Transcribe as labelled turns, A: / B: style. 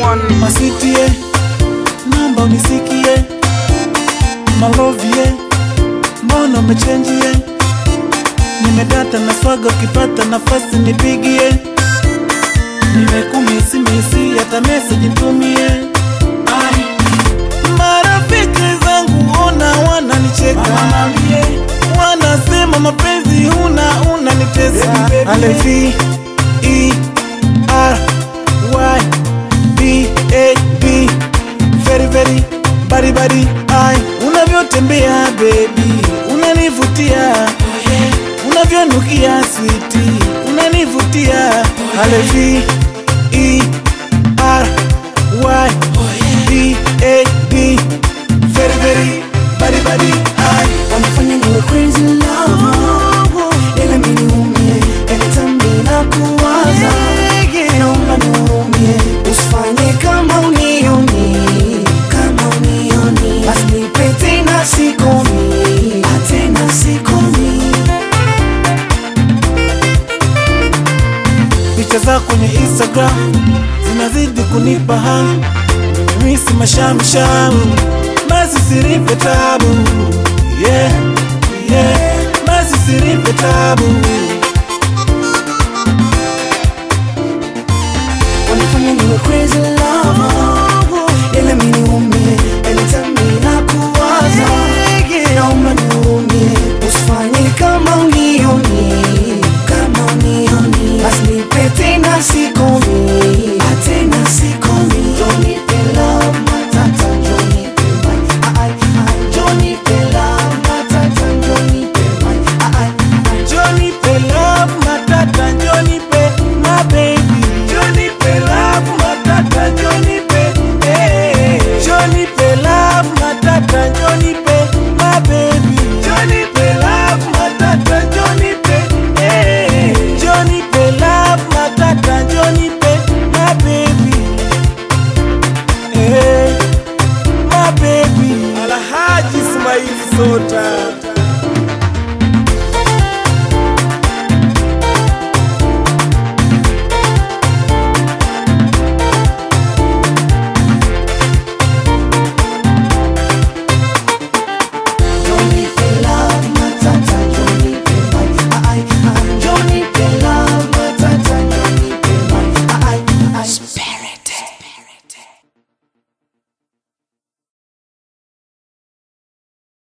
A: one.
B: Maswitie, naomba unisikie, malovie, mbona umechenjie? Nimedata na swaga, ukipata nafasi nipigie, nimekumisimisi, hata meseji nitumie. Ai, Marafiki zangu ona wananicheka, wanasema mapenzi huna unanitesa. Alevi, E, R, Y, B, A, B, very very bari bari, ai, unavyotembea baby, unanivutia unavyonukia switi, unanivutia. Alevi, E, R, Y, B, A, B, very very bari bari, ai,
C: Wanafanya niwe crazy love Ile mimi niumie Anytime ninakuwaza Naomba nihurumie Usifanye kama unioni Kama unioni Basi nipe tena sikomi Tena sikomi
B: picha zako kwenye Instagram zinazidi kunipa hamu, misi mashamsham, basi siripe tabu, yeah, yeah, basi siripe tabu.
C: Wanafanya niwe crazy love